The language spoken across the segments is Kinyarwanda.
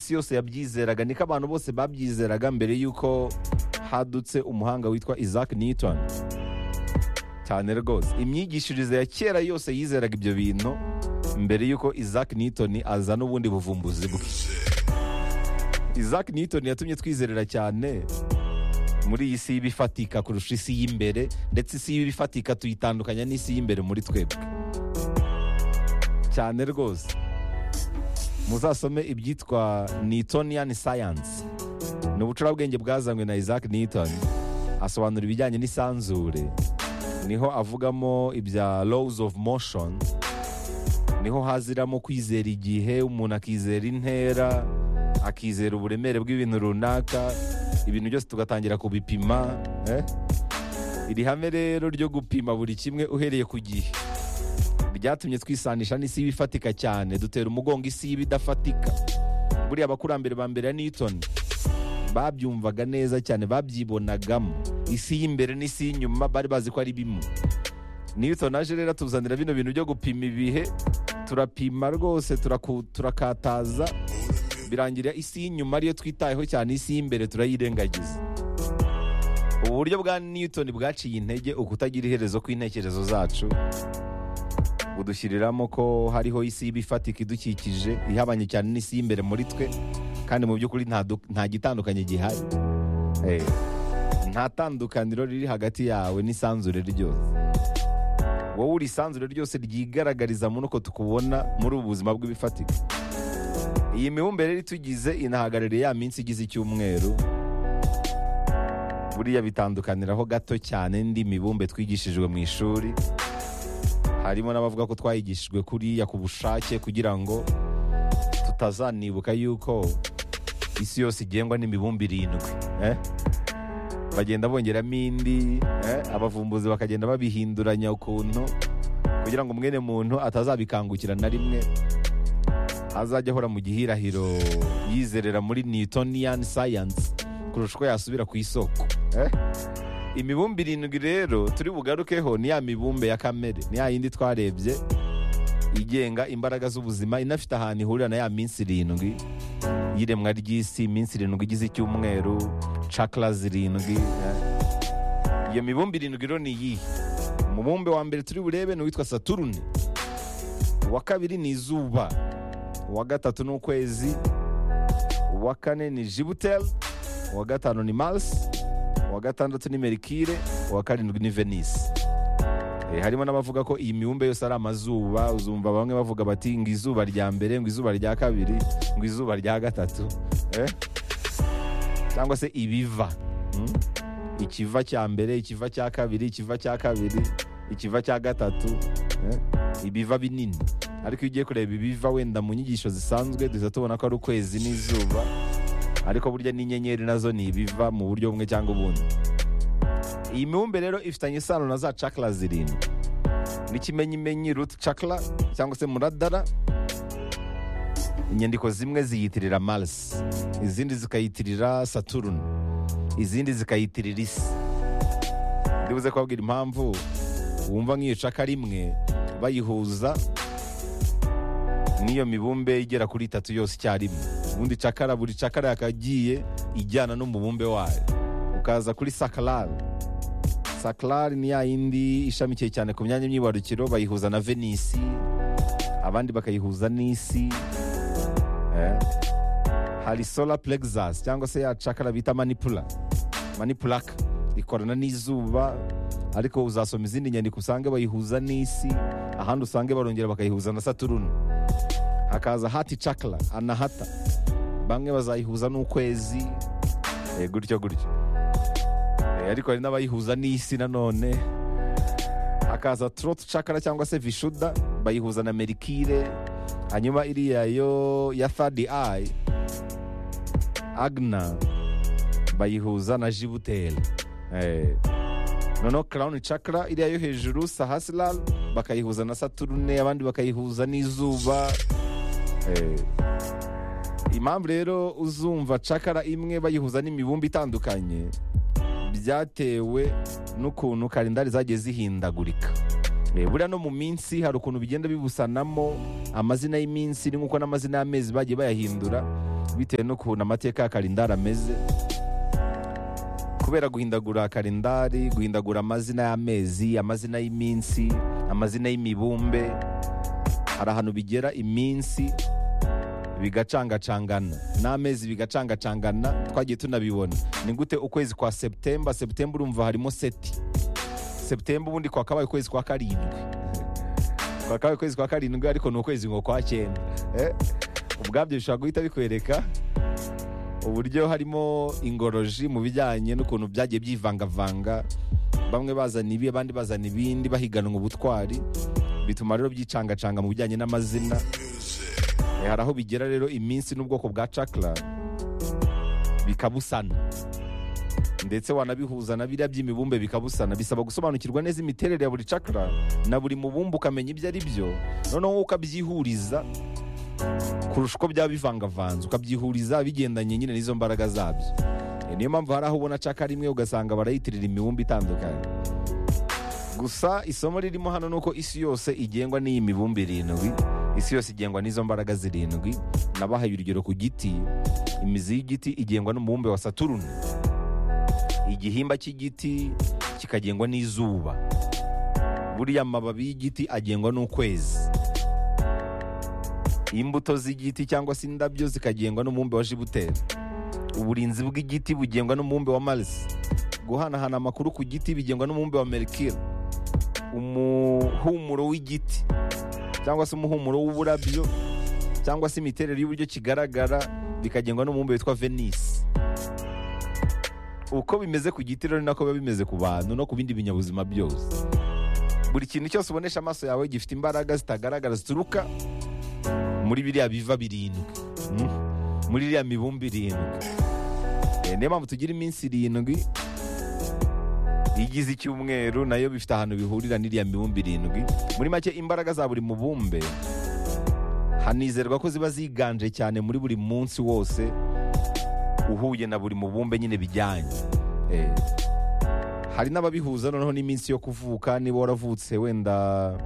isi yose yabyizeraga niko abantu bose babyizeraga mbere y'uko hadutse umuhanga witwa isaac newton cyane rwose imyigishirize ya kera yose yizeraga ibyo bintu mbere y'uko isaac newton azana ubundi buvumbuzi bwe isaac newton yatumye twizerera cyane muri iyi si y'ibifatika kurusha isi y'imbere ndetse isi y'ibifatika tuyitandukanya n'isi y'imbere muri twebwe cyane rwose muzasome ibyitwa newtonian science ni ubucurabwenge bwazanywe na isaac newton asobanura ibijyanye n'isanzure niho avugamo ibya laws of motion niho haziramo kwizera igihe umuntu akizera intera akizera uburemere bw'ibintu runaka ibintu byose tugatangira kubipima eh? iri hame rero ryo gupima buri kimwe uhereye ku gihe byatumye twisanisha n'isi y'ibifatika cyane dutera umugongo isi y'ibidafatika buriya abakurambere ba mbere ya newton babyumvaga neza cyane babyibonagamo isi y'imbere n'isi y'inyuma bari bazi ko ari bimwe newton aje rero atuzanira bino bintu byo gupima ibihe turapima rwose turaku- turakataza birangira isi y'inyuma ariyo twitayeho cyane isi y'imbere turayirengagiza ubu buryo bwa newton bwaciye intege ukutagira iherezo kw'intekerezo zacu budushyiriramo ko hariho isi y'ibifatika idukikije ihabanye cyane n'isi y'imbere muri twe kandi mu by'ukuri nta du- nta gitandukanye gihari Eh, nta tandukaniro riri hagati yawe n'isanzure ryose wowe uri isanzure ryose ryigaragariza muri uko tukubona muri ubu buzima bw'ibifatika iyi mibumbe rero itugize inahagarariye ya minsi igize icyumweru buriya bitandukaniraho gato cyane n'indi mibumbe twigishijwe mu ishuri harimo n'abavuga ko twayigishijwe kuriya ku bushake kugira ngo tutazanibuka yuko isi yose igengwa n'imibumbe irindwi eh? bagenda bongeramo indi eh? abavumbuzi bakagenda babihinduranya ukuntu kugira ngo mwene muntu atazabikangukira na rimwe azajya ahora mu gihirahiro yizerera muri newtonian science kurusha uko yasubira ku isoko eh? imibumbe irindwi rero turi bugarukeho ni ya mibumbe ya kamere ni ya yindi twarebye igenga imbaraga z'ubuzima inafite ahantu ihurira na ya minsi irindwi y'iremwa ry'isi iminsi irindwi igize icyumweru cakara zirindwi eh. iyo mibumbe irindwi rero ni iyihe umubumbe wa mbere turi burebe ni uwitwa saturune uwa kabiri ni izuba uwa gatatu ni ukwezi uwa kane ni jibuteri uwa gatanu ni marisi uwa gatandatu ni merikire uwa karindwi ni venisi Eh, harimo n'abavuga ko iyi mibumbe yose ari amazuba uzumva bamwe bavuga bati ngo izuba rya mbere ngo izuba rya kabiri ngo izuba rya gatatu eh? cyangwa se ibiva mm? ikiva cya mbere ikiva cya kabiri ikiva cya kabiri ikiva cya gatatu eh? ibiva binini ariko iyo ugiye kureba ibiva wenda mu nyigisho zisanzwe duhita tubona ko ari ukwezi n'izuba ariko burya n'inyenyeri nazo ni ibiva mu buryo bumwe cyangwa ubundi iyi mibumbe rero ifitanye isano na za cakara zirindwi n'ikimenyimenyi ruti cakara cyangwa se muradara inyandiko zimwe ziyitirira marisi izindi zikayitirira saturune izindi zikayitirira isi ndibuze kubabwira impamvu wumva nk'iyo caka rimwe bayihuza n'iyo mibumbe igera kuri itatu yose icyarimwe ubundi cakara buri cakara yakagiye ijyana n'umubumbe wayo ukaza kuri sakarari sakarari ni ya yindi ishamikiye cyane ku myanya myibarukiro bayihuza na venisi abandi bakayihuza n'isi eh? hari solar plexus cyangwa se ya cakara bita manipula manipulaka ikorana n'izuba ariko uzasoma izindi nyandiko usange bayihuza n'isi ahandi usange barongera bakayihuza na saturune hakaza hati cakara anahata bamwe bazayihuza n'ukwezi eh, gutyo gutyo Eh, ariko hari n'abayihuza n'isi nanone hakaza trot cakara cyangwa se vishuda bayihuza na merikire hanyuma iriya yo ya third eye agna bayihuza na jibuteri Eh, noneho crown cakara iriya yo hejuru sahasiral bakayihuza na saturune abandi bakayihuza n'izuba Eh, impamvu rero uzumva cakara imwe bayihuza n'imibumbe itandukanye byatewe n'ukuntu kalendari zagiye zihindagurika Eh, buriya no mu minsi hari ukuntu bigenda bibusanamo amazina y'iminsi ni nk'uko n'amazina y'amezi bagiye bayahindura bitewe n'ukuntu amateka ya kalendari ameze kubera guhindagura kalendari guhindagura amazina y'amezi amazina y'iminsi amazina y'imibumbe hari ahantu bigera iminsi bigacangacangana n'amezi bigacangacangana twagiye tunabibona ni gute ukwezi kwa seputemba seputemba urumva harimo seti seputemba ubundi kwa kabaye ukwezi kwa karindwi kwa kabaye ukwezi kwa karindwi ariko ni ukwezi ngo kwa cyenda Eh, ubwabyo bishobora guhita bikwereka uburyo harimo ingoroji mu bijyanye n'ukuntu byagiye byivangavanga bamwe bazana ibi abandi bazana ibindi bahiganwa ubutwari bituma rero byicangacanga mu bijyanye n'amazina Eh, hari aho bigera rero iminsi n'ubwoko bwa cakara bikabusana ndetse wanabihuza na biriya by'imibumbe bikabusana bisaba gusobanukirwa neza imiterere ya buri cakara na buri mubumbe ukamenya ibyo ari byo noneho wowe ukabyihuriza kurusha uko byaba bivangavanze ukabyihuriza bigendanye nyine n'izo mbaraga zabyo Eh, niyo mpamvu hari aho ubona cakara imwe ugasanga barayitirira imibumbe itandukanye gusa isomo ririmo hano ni uko isi yose igengwa n'iyi mibumbe irindwi isi yose igengwa n'izo mbaraga zirindwi nabahaye urugero ku giti imizi y'igiti igengwa n'umubumbe wa saturuni igihimba cy'igiti kikagengwa n'izuba buriya amababi y'igiti agengwa n'ukwezi imbuto z'igiti cyangwa se indabyo zikagengwa n'umubumbe wa jibuteri uburinzi bw'igiti bugengwa n'umubumbe wa marisi guhanahana amakuru ku giti bigengwa n'umubumbe wa merikire umuhumuro w'igiti cyangwa se umuhumuro w'uburabyo cyangwa se imiterere y'uburyo kigaragara bikagengwa n'umubumbe witwa venisi uko bimeze ku giti rero ni nako biba bimeze ku bantu no ku bindi binyabuzima byose buri kintu cyose ubonesha amaso yawe gifite imbaraga zitagaragara zituruka muri biriya biva birindwi Mm. muri iriya mibumbe irindwi Eh, niyo mpamvu tugira iminsi irindwi igize icyumweru nayo bifite ahantu bihurira n'iriya mibumbe irindwi muri make imbaraga za buri mubumbe hanizerwa ko ziba ziganje cyane muri buri munsi wose uhuye na buri mubumbe nyine bijyanye Eh, hari n'ababihuza noneho n'iminsi yo kuvuka niba waravutse wenda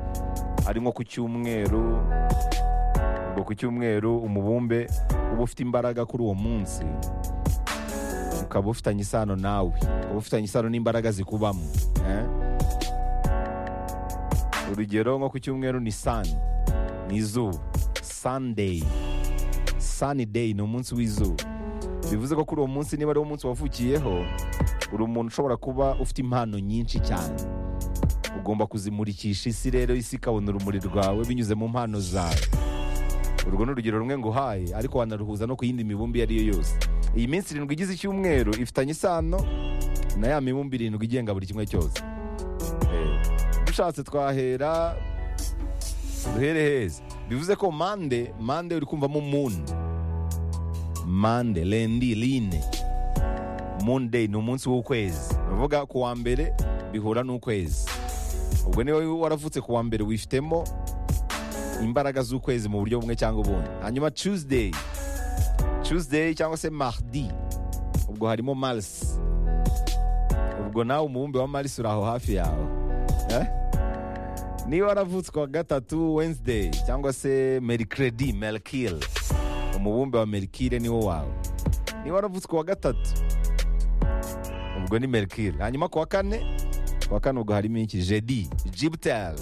ari nko ku cyumweru ubwo ku cyumweru umubumbe uba ufite imbaraga kuri uwo munsi ukaba ufitanye isano nawe ukaba ufitanye isano n'imbaraga zikubamo eh? urugero nko ku cyumweru ni sani ni izuba sandeyi sani deyi ni umunsi w'izuba bivuze ko kuri uwo munsi niba ari wo munsi wavukiyeho uri umuntu ushobora kuba ufite impano nyinshi cyane ugomba kuzimurikisha isi rero isi ikabona urumuri rwawe binyuze mu mpano zawe urwo ni urugero rumwe nguhaye ariko wanaruhuza no ku yindi mibumbe iyo ari yo yose iyi minsi irindwi igize icyumweru ifitanye isano na ya mibumbe irindwi igenga buri kimwe cyose Eh, dushatse twahera duhere heza bivuze ko mande mande uri kumvamo muni mande lendi line munde ni umunsi w'ukwezi bavuga ku wa mbere bihura n'ukwezi ubwo niba waravutse ku wa mbere wifitemo imbaraga z'ukwezi mu buryo bumwe cyangwa ubundi hanyuma tuesday tuesday cyangwa se mardi ubwo harimo mars ubwo nawe umubumbe wa mars uri aho hafi yawe Eh? niba waravutse ku wa gatatu wednesday cyangwa se mercredi mercure umubumbe wa mercure niwo wawe niba waravutse ku wa gatatu ubwo ni mercure hanyuma ku wa kane ku wa kane ubwo harimo iki jedi jupiter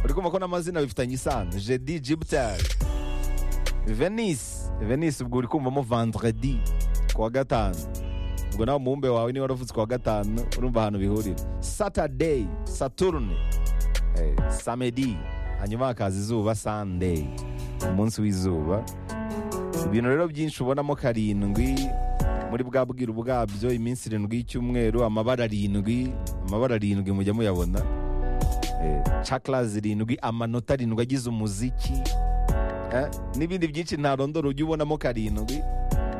uri kumva ko n'amazina bifitanye isano jedi jupiter venise venise ubwo uri kumvamo vendredi ku wa gatanu ubwo nawe umubumbe wawe niba waravutse ku wa gatanu urumva ahantu bihurira saturday saturne eh, samedi hanyuma hakaza izuba sunday umunsi w'izuba ibintu rero byinshi ubonamo karindwi muri bwa bwiru bwabyo iminsi irindwi y'icyumweru amabara arindwi amabara arindwi mujya muyabona Eh, chakra zirindwi amanota arindwi agize umuziki eh, n'ibindi byinshi ntarondora ujye ubonamo karindwi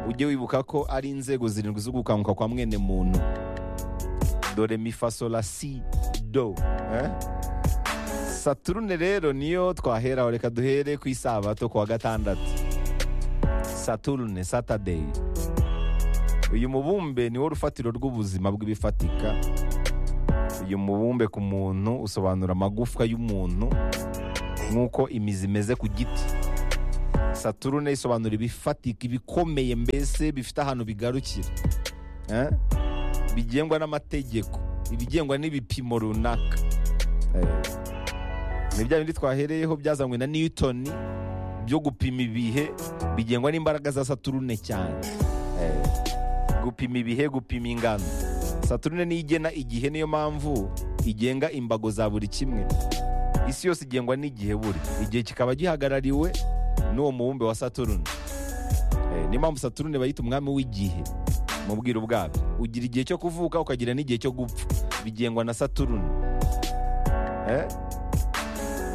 ujye wibuka ko ari inzego zirindwi zo gukanguka kwa mwene muntu dore mifasola si do eh? saturune rero niyo twaheraho reka duhere ku isabato ku wa gatandatu saturune saturday uyu mubumbe niwo rufatiro rw'ubuzima bw'ibifatika uyu mubumbe ku muntu usobanura amagufwa y'umuntu nk'uko imizi imeze ku giti saturune isobanura ibifatika ibikomeye mbese bifite ahantu bigarukira Eh? bigengwa n'amategeko ibigengwa n'ibipimo runaka Eh. ni bya bindi twahereyeho byazanywe na newton byo gupima ibihe bigengwa n'imbaraga za saturune cyane Eh. gupima ibihe gupima ingano saturune niyo igena igihe niyo mpamvu igenga imbago za buri kimwe isi yose igengwa n'igihe buri igihe kikaba gihagarariwe n'uwo mubumbe wa saturune Eh, niyo mpamvu saturune bayita umwami w'igihe mubwira ubwabyo ugira igihe cyo kuvuka ukagira n'igihe cyo gupfa bigengwa na saturune Eh?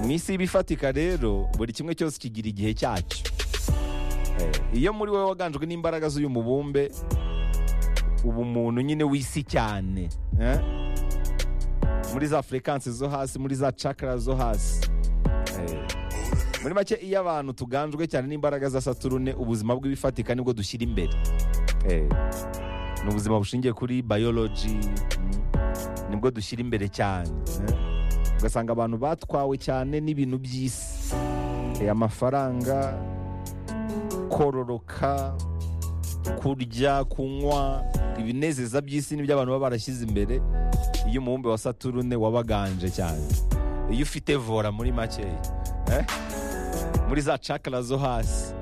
mu isi y'ibifatika rero buri kimwe cyose kigira igihe cyacyo Eh, iyo muri wowe waganjwe n'imbaraga z'uyu mubumbe uba umuntu nyine w'isi cyane eh? muri za furekansi zo hasi muri za cakara zo hasi Eh, muri make iyo abantu tuganjwe cyane n'imbaraga za saturune ubuzima bw'ibifatika nibwo dushyira imbere Eh, ni ubuzima bushingiye kuri bayoloji nibwo dushyira imbere cyane eh. ugasanga abantu batwawe cyane n'ibintu by'isi Eh, amafaranga kororoka kurya kunywa ibinezeza by'isi nibyo abantu baba barashyize imbere iyo umubumbe wa saturune wabaganje cyane iyo ufite vora muri makeya eh? muri za cakara zo hasi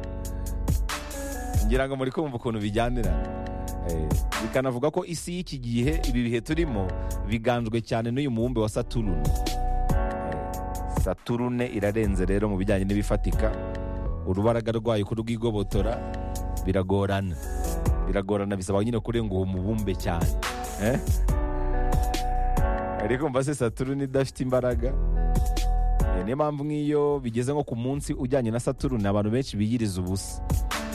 ngira ngo muri kumva ukuntu bijyanirana Eh, bikanavuga ko isi y'iki gihe ibi bihe turimo biganjwe cyane n'uyu mubumbe wa saturune Eh, saturune irarenze rero mu bijyanye n'ibifatika urubaraga rwayo kurwigobotora biragorana biragorana bisaba nyine kurenga uwo mubumbe cyane Eh? ariko mva se saturune idafite imbaraga Eh, niyo mpamvu nk'iyo bigeze nko ku munsi ujyanye na saturune abantu benshi biyiriza ubusa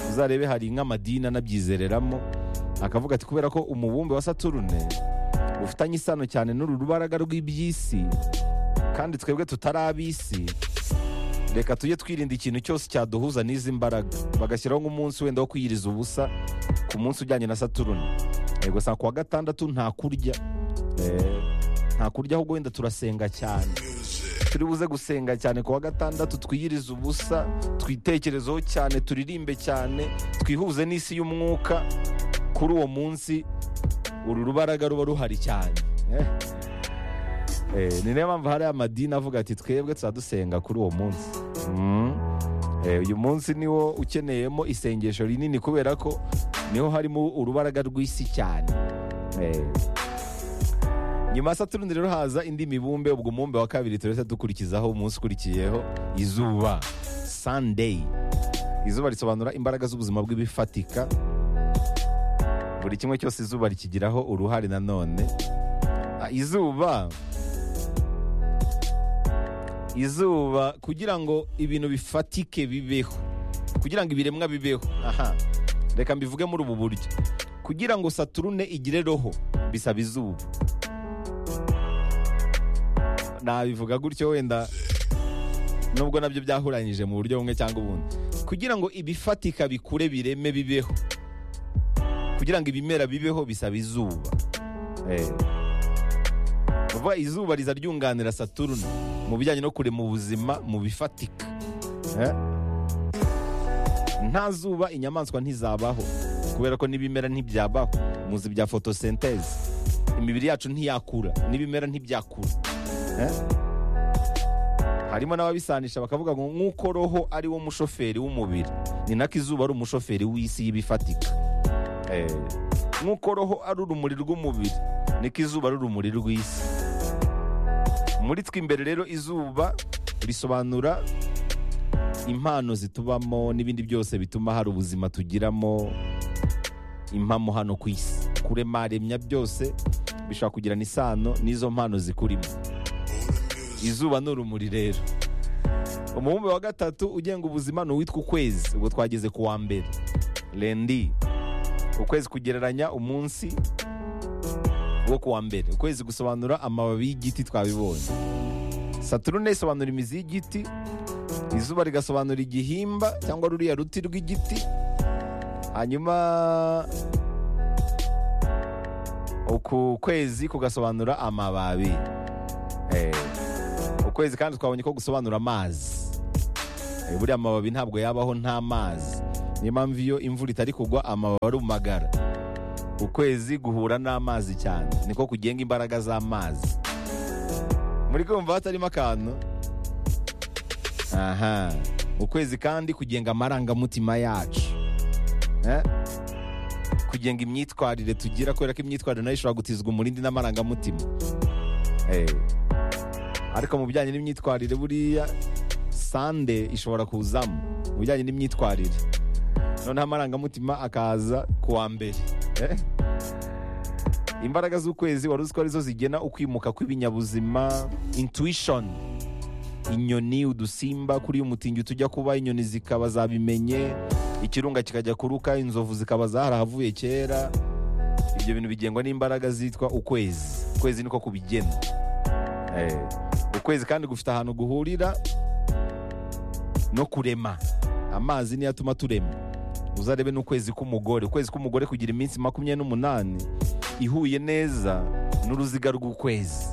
uzarebe hari nk'amadini anabyizereramo akavuga ati kubera ko umubumbe wa saturune ufitanye isano cyane n'uru rubaraga rw'iby'isi kandi twebwe tutari ab'isi reka tujye twirinda ikintu cyose cyaduhuza n'izi mbaraga bagashyiraho nk'umunsi wenda wo kwiyiriza ubusa ku munsi ujyanye na saturune Eh, gusa ku wa gatandatu nta kurya Eh, nta kurya ahubwo wenda turasenga cyane turi buze gusenga cyane ku wa gatandatu twiyirize ubusa twitekerezeho cyane turirimbe cyane twihuze n'isi y'umwuka kuri uwo munsi uru rubaraga ruba ruhari cyane Eh. Eh, ni nayo mpamvu hari amadini avuga ati twebwe tuzadusenga kuri uwo munsi Mm. Eh, uyu munsi niwo ukeneyemo isengesho rinini kubera ko niho harimo urubaraga rw'isi cyane Eh, nyuma ya saturune rero haza indi mibumbe ubwo umubumbe wa kabiri turahita dukurikizaho umunsi ukurikiyeho izuba sunday izuba risobanura imbaraga z'ubuzima bw'ibifatika buri kimwe cyose izuba rikigiraho uruhare nanone Ah, izuba izuba kugira ngo ibintu bifatike bibeho kugira ngo ibiremwa bibeho aha reka mbivuge muri ubu buryo kugira ngo saturune igire roho bisaba izuba nabivuga gutyo wenda nubwo nabyo byahuranyije mu buryo bumwe cyangwa ubundi kugira ngo ibifatika bikure bireme bibeho kugira ngo ibimera bibeho bisaba izuba Eh. vuba izuba riza ryunganira saturune mu bijyanye no kurema ubuzima mu bifatika Eh. nta zuba inyamaswa ntizabaho kubera ko n'ibimera ntibyabaho muzi bya fotosenteze imibiri yacu ntiyakura n'ibimera ntibyakura Eh? harimo n'ababisanisha bakavuga ngo nk'uko roho ari wo mushoferi w'umubiri ni nako izuba ari umushoferi w'isi y'ibifatika Eh, nk'uko roho ari urumuri rw'umubiri niko izuba ari urumuri rw'isi muri twe imbere rero izuba risobanura impano zitubamo n'ibindi byose bituma hari ubuzima tugiramo impamo hano ku isi kurema remya byose bishobora kugirana isano n'izo mpano zikurimo izuba ni urumuri rero umubumbe wa gatatu ugenga ubuzima ni uwitwa ukwezi ubwo twageze ku wa mbere rendi ukwezi kugereranya umunsi wo ku wa mbere ukwezi gusobanura amababi y'igiti twabibonye saturune isobanura imizi y'igiti izuba rigasobanura igihimba cyangwa ruriya ruti rw'igiti hanyuma uku kwezi kugasobanura amababi Eh, ukwezi kandi twabonye ko gusobanura amazi Eh, buriya amababi ntabwo yabaho nta mazi niyo mpamvu iyo imvura itari kugwa amababi arumagara ukwezi guhura n'amazi cyane niko kugenga imbaraga z'amazi muri kumva hatarimo akantu aha ukwezi kandi kugenga amarangamutima yacu Eh? kugenga imyitwarire tugira kubera ko imyitwarire nayo ishobora gutizwa umurindi n'amarangamutima Eh. ariko mu bijyanye n'imyitwarire buriya sande ishobora kuzamo mu bijyanye n'imyitwarire noneho amarangamutima akaza ku wa mbere Eh? imbaraga z'ukwezi wari uzi ko arizo zigena ukwimuka kw'ibinyabuzima intuwishoni inyoni udusimba kuri umutingito tujya kuba inyoni zikaba zabimenye ikirunga kikajya kuruka inzovu zikaba zarahavuye kera ibyo bintu bigengwa n'imbaraga zitwa ukwezi ukwezi niko kubigena Eh, ukwezi kandi gufite ahantu guhurira no kurema amazi niyo atuma turema uzarebe n'ukwezi k'umugore ukwezi k'umugore kugira iminsi makumyabiri n'umunani ihuye neza n'uruziga rw'ukwezi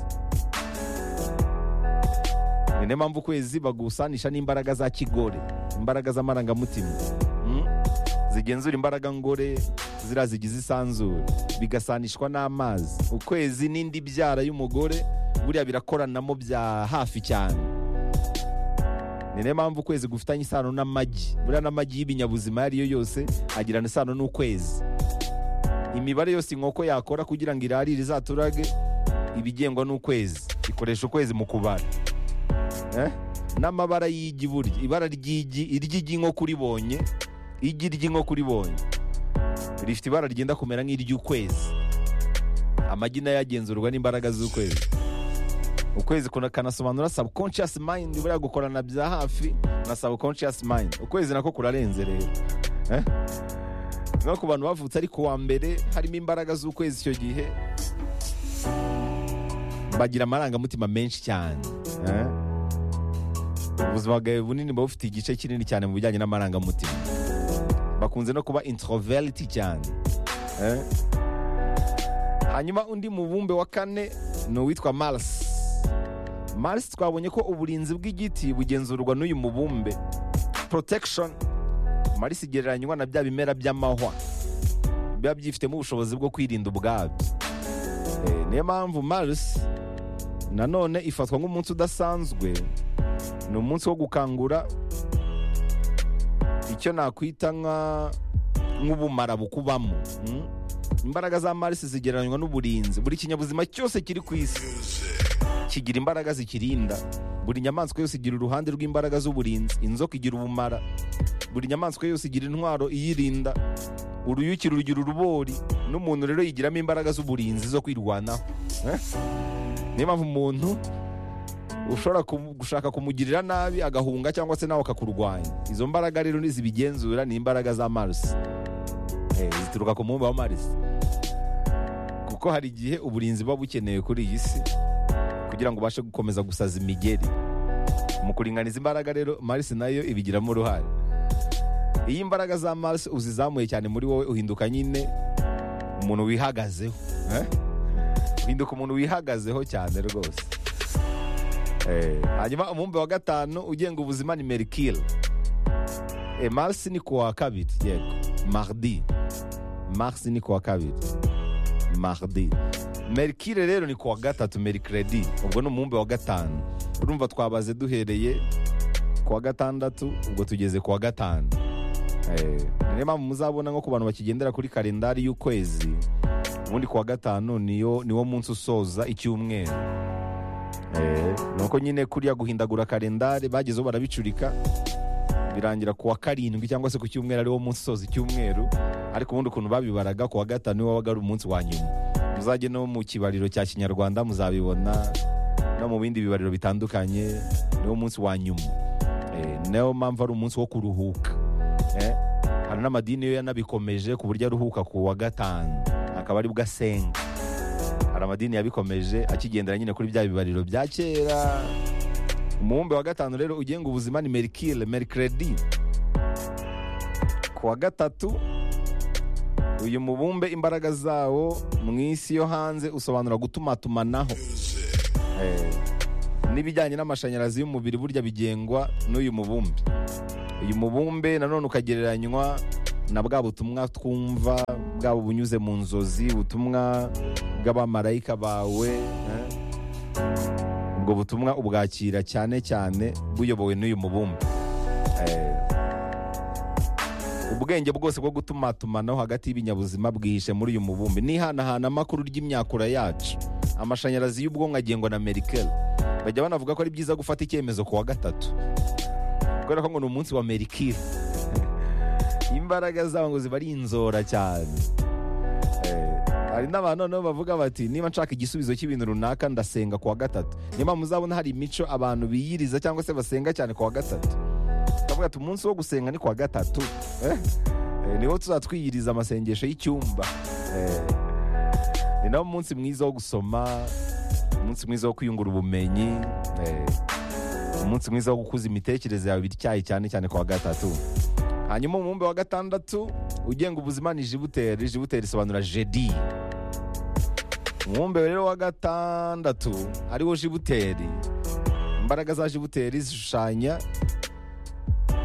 ni niyo mpamvu ukwezi bagusanisha n'imbaraga za kigore imbaraga z'amarangamutima Mm? zigenzura imbaraga ngore ziriya zigize isanzure bigasanishwa n'amazi ukwezi n'indi byara y'umugore buriya birakoranamo bya hafi cyane ni niyo mpamvu ukwezi gufitanye isano n'amagi buriya n'amagi y'ibinyabuzima ayo ari yo yose agirana isano n'ukwezi imibare yose inkoko yakora kugira ngo irarire izaturage ibigengwa n'ukwezi ikoresha ukwezi mu kubara Eh? n'amabara y'igi burya ibara ry'igi iry'igi inkoko uribonye igi ry'inkoko uribonye rifite ibara ryenda kumera nk'iry'ukwezi amagi nayo agenzurwa n'imbaraga z'ukwezi ukwezi kuna- kanasobanura subconscious mind buriya gukorana bya hafi na subconscious mind ukwezi nako kurarenze rero Eh? no ku bantu bavutse ari kuwa mbere harimo imbaraga z'ukwezi icyo gihe bagira amarangamutima menshi cyane Eh? ubuzima bwawe bunini buba bufite igice kinini cyane mu bijyanye n'amarangamutima bakunze no kuba introverti cyane Eh? hanyuma undi mubumbe wa kane ni uwitwa mars mars twabonye ko uburinzi bw'igiti bugenzurwa n'uyu mubumbe protection mars igereranywa na bya bimera by'amahwa biba byifitemo ubushobozi bwo kwirinda ubwabyo Eh, niyo mpamvu mars nanone ifatwa nk'umunsi udasanzwe ni umunsi wo gukangura icyo nakwita nka nk'ubumara bukubamo mm? imbaraga za marisi zigereranywa n'uburinzi buri kinyabuzima cyose kiri ku isi kigira imbaraga zikirinda buri nyamaswa yose igira uruhande rw'imbaraga z'uburinzi inzoka igira ubumara buri nyamaswa yose igira intwaro iyirinda uruyuki rugira urubori n'umuntu rero yigiramo imbaraga z'uburinzi zo kwirwanaho Eh? niyo mpamvu umuntu ushobora kumu- gushaka kumugirira nabi agahunga cyangwa se nawe akakurwanya izo mbaraga rero nizibigenzura ni imbaraga za marisi Eh, zituruka ku mubumbe wa marisi kuko hari igihe uburinzi buba bukenewe kuri iyi si kugira ngo ubashe gukomeza gusaza imigeri mu kuringaniza imbaraga rero marisi nayo ibigiramo uruhare iyo imbaraga za marisi uzizamuye cyane muri wowe uhinduka nyine umuntu wihagazeho eh? uhinduka umuntu wihagazeho cyane rwose Eh, hanyuma umubumbe wa gatanu ugenga ubuzima ni merikire mars ni ku wa kabiri yego mardi mars ni ku wa kabiri mardi merikire rero ni ku wa gatatu merikredi ubwo ni umubumbe wa gatanu urumva twabaze duhereye ku wa gatandatu ubwo tugeze ku wa gatanu Eh, ni niyo mpamvu muzabona nko ku bantu bakigendera kuri kalendari y'ukwezi ubundi ku wa gatanu niyo niwo munsi usoza icyumweru nuko nyine kuriya guhindagura kalendari bagezeho barabicurika birangira ku wa karindwi cyangwa se ku cyumweru ariwo munsi usoza icyumweru ariko ubundi ukuntu babibaraga ku wa gatanu niwo wabaga ari umunsi wa nyuma muzajye no mu kibariro cya kinyarwanda muzabibona no mu bindi bibariro bitandukanye niwo munsi wa nyuma Eh, niyo mpamvu ari umunsi wo kuruhuka Eh, hari n'amadini yo yanabikomeje ku buryo aruhuka ku wa gatanu akaba aribwo asenga hari amadini yabikomeje akigendera nyine kuri bya bibariro bya kera umubumbe wa gatanu rero ugenga ubuzima ni merikire merikredi ku wa gatatu uyu mubumbe imbaraga zawo mu isi yo hanze usobanura gutumatumanaho Eh, n'ibijyanye n'amashanyarazi y'umubiri burya bigengwa n'uyu mubumbe uyu mubumbe nanone ukagereranywa na bwa butumwa twumva bwaba bunyuze mu nzozi ubutumwa bw'abamarayika bawe eh? ubwo butumwa ubwakira cyane cyane buyobowe n'uyu mubumbe Eh, ubwenge bwose bwo gutumatumanaho hagati y'ibinyabuzima bwihishe muri uyu mubumbe nihanahana amakuru ry'imyakura yacu amashanyarazi y'ubwonko agengwa na merikeli bajya banavuga ko ari byiza gufata icyemezo ku wa gatatu kubera ko ngo ni umunsi wa merikeli imbaraga zabo ngo ziba ari inzora cyane Eh, hari n'abantu noneho bavuga bati niba nshaka igisubizo cy'ibintu runaka ndasenga ku wa gatatu niyo mpamvu uzabona hari imico abantu biyiriza cyangwa se basenga cyane ku wa gatatu turavuga ati umunsi wo gusenga ni ku wa gatatu Eh, eh, niho tuzatwiyiriza amasengesho y'icyumba Eh, ni nawo munsi mwiza wo gusoma umunsi mwiza wo kwiyungura ubumenyi eh, umunsi mwiza wo gukuza imitekerereze yawe bityaye cyane cyane ku wa gatatu hanyuma umubumbe wa gatandatu ugenga ubuzima ni jibuteri jibuteri isobanura jedi umubumbe rero wa gatandatu ariwo jibuteri imbaraga za jibuteri zishushanya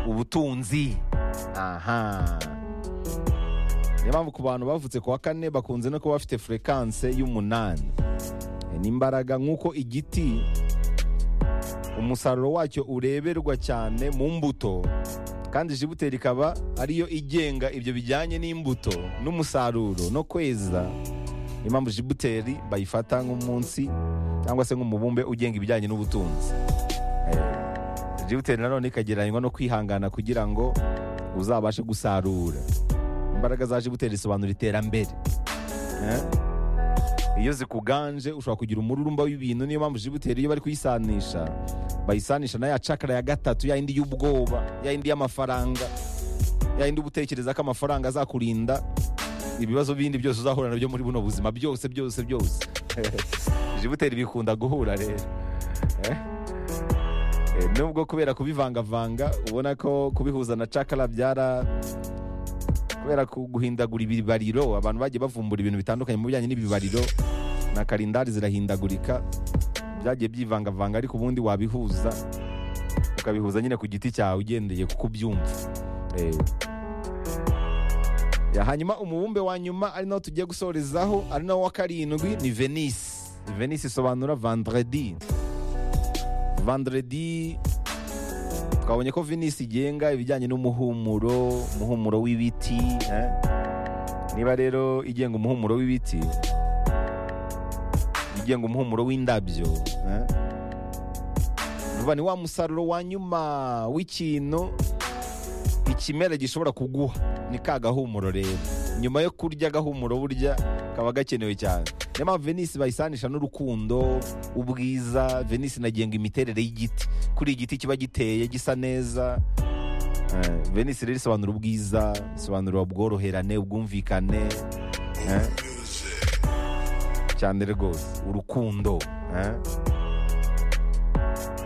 ubutunzi aha niyo mpamvu ku bantu bavutse ku wa kane bakunze no kuba bafite furekanse y'umunani E, ni imbaraga nk'uko igiti umusaruro wacyo ureberwa cyane mu mbuto kandi jibuteri ikaba ariyo igenga ibyo bijyanye n'imbuto n'umusaruro no kweza niyo mpamvu jibuteri bayifata nk'umunsi cyangwa se nk'umubumbe ugenga ibijyanye n'ubutunzi Eh, jibuteri nanone ikagereranywa no kwihangana kugira ngo uzabashe gusarura imbaraga za jibuteri risobanura iterambere Eh? iyo zikuganje ushobora kugira umururumba w'ibintu niyo mpamvu jibuteri iyo bari kuyisanisha bayisanisha na ya cakara ya gatatu ya yindi y'ubwoba ya yindi y'amafaranga ya yindi uba utekereza ko amafaranga azakurinda ibibazo bindi byose uzahura nabyo muri buno buzima byose byose byose jibuteri bikunda guhura rero Eh? Eh, nubwo kubera kubivangavanga ubona ko kubihuza na cakara byara kubera ku- guhindagura ibibariro abantu bagiye bavumbura ibintu bitandukanye mu bijyanye n'ibibariro na karindari zirahindagurika byagiye byivangavanga ariko ubundi wabihuza ukabihuza nyine ku giti cyawe ugendeye kuko ubyumva Eh. Ya, hanyuma umubumbe wa nyuma ari nawo tugiye gusorezaho ari nawo wa karindwi ni venisi venisi isobanura vandredi vandredi twabonye ko venisi igenga ibijyanye n'umuhumuro umuhumuro w'ibiti eh? niba rero igenga umuhumuro w'ibiti igenga umuhumuro w'indabyo eh? vuba ni wa musaruro wa nyuma w'ikintu ikimera gishobora kuguha ni ka gahumuro rero nyuma yo kurya agahumuro burya kaba gakenewe cyane niyo mpamvu venisi bayisanisha n'urukundo ubwiza venisi inagenga imiterere y'igiti kuri igiti kiba giteye gisa neza Eh, venisi rero isobanura ubwiza isobanura ubworoherane ubwumvikane eh, cyane rwose urukundo eh.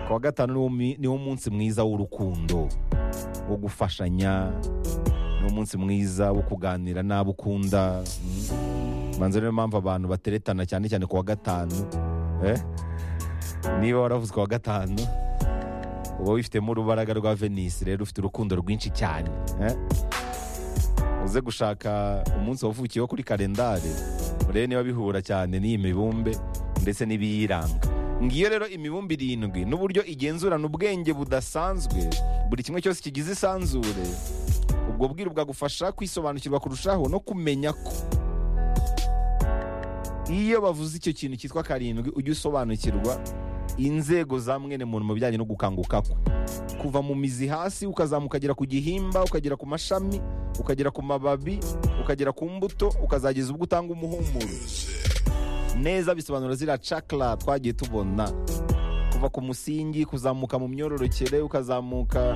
ku wa gatanu niwo mi- niwo munsi mwiza w'urukundo wo gufashanya ni umunsi mwiza wo kuganira n'abo ukunda Mm. manze niyo mpamvu abantu bateretana cyane cyane ku wa gatanu Eh? niba waravuze ku wa gatanu uba wifitemo urubaraga rwa venisi rero ufite urukundo rwinshi cyane Eh? uze gushaka umunsi wavukiyeho kuri kalendari urebe niba bihura cyane n'iyi mibumbe ndetse n'ibiyiranga ngiyo rero imibumbe irindwi n'uburyo igenzurana ubwenge budasanzwe buri kimwe cyose kigize isanzure ubwo bwiru bwagufasha kwisobanukirwa kurushaho no kumenya ko iyo bavuze icyo kintu cyitwa karindwi ujya usobanukirwa inzego za mwene muntu mu bijyanye no gukanguka kwe kuva mu mizi hasi ukazamuka ukagera ku gihimba ukagera ku mashami ukagera ku mababi ukagera ku mbuto ukazageza ubwo utanga umuhumuro neza bisobanura ziriya cakara twagiye tubona kuva ku musingi kuzamuka mu myororokere ukazamuka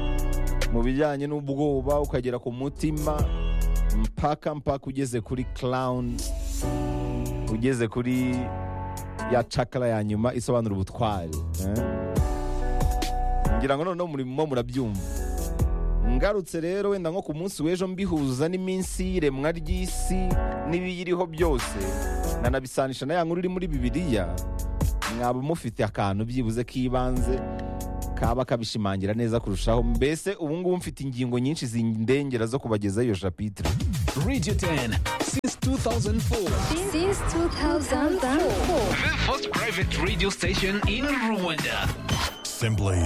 mu bijyanye n'ubwoba ukagera ku mutima mpaka mpaka ugeze kuri clown ugeze kuri ya cakara ya nyuma isobanura ubutwari eh? ngira ngo noneho murimo murabyumva ngarutse rero wenda nko ku munsi w'ejo mbihuza n'iminsi y'iremwa ry'isi n'ibiyiriho byose nkanabisanisha na ya nkuru iri muri bibiliya mwaba mufite akantu byibuze k'ibanze kaba kabishimangira neza kurushaho mbese ubu ngubu mfite ingingo nyinshi zindengera zo kubagezaho iyo japitire Radio 10 since 2004. Since 2004. The first private radio station in Rwanda. Simply